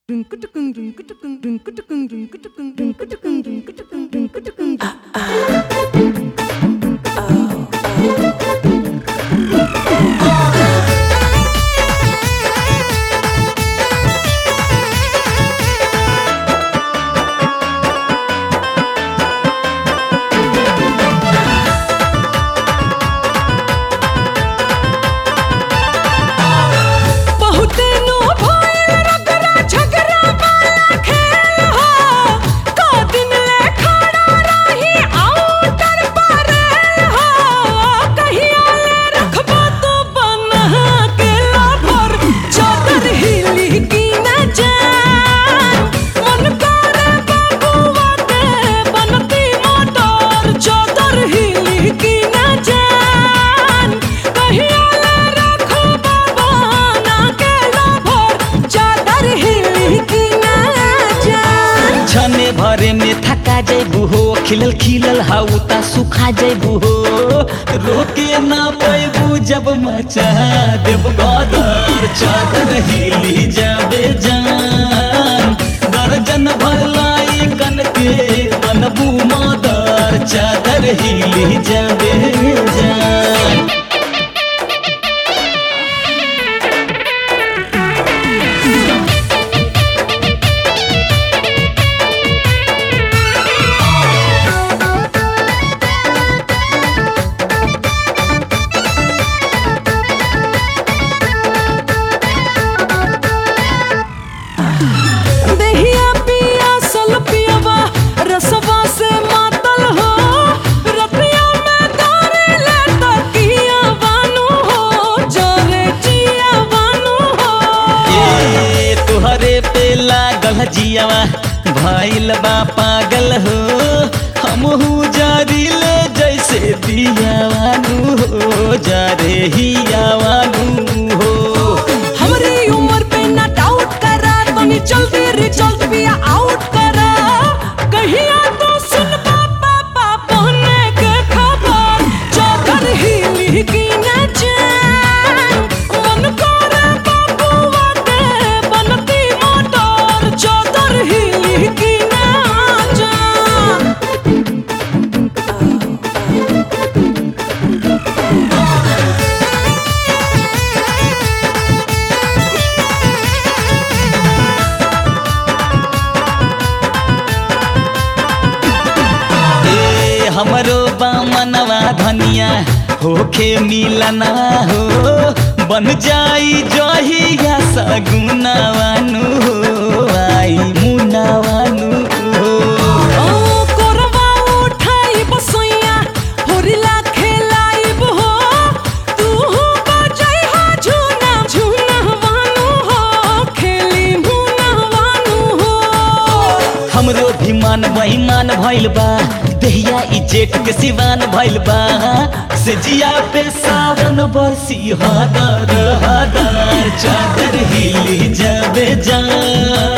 बहुते नु भइल रगड़ा झगड़ा वाला खेल हो का दिन ले खड़ा रही आउटर पर हो कहिया ले रखबो तू बना के लाभर चादर हिली की न जान मन करे बबुआ के बनती मोटर चादर हिली की न जान कहिया ले रखबो बना के लाभर चादर हिली की न जान छने भरे में थका जैबू हो खिलल खिलल हाउ ता सुखा जैबू हो रोके ना पैबू जब मचा देव गदर चादर हिली जाबे जान दर्जन भर लाई कन के बनबू मदर चादर हिली जाबे जान देहिया पिया सल पियवा रसवा से मातल हो रतिया में दारे ले तकिया बानू हो जोरे जिया बानू हो ए तुहरे पे लागल जियावा भइल बा पागल हो हमहू जारिले जैसे दियावानू हो जारे हियावानू हो हमरी उम्र पे ना डाउट करा तनी जल्दी रिजल्ट भी आउट करा कहिया तो सुन पापा पापा ने के खबर चादर हिली की न जान मन करे बबुआ के बनती मोटर चादर हिली की न जान ए हमरो बामनवा धनिया होखे मिलना हो बन जाई जहिया सगुनावानू हो आई मुनावानू हो ओ कोरवा उठाई बसैया होरिला खेलाइब हो तू हो बजाई हो झूना झूना वानू हो खेली मुना वानू हो हमरो भी मान बेईमान भइल बा देहिया ई जेठ के सिवान भइल बा से जिया पे सावन बरसी हदर हदर चादर हिली जाबे जान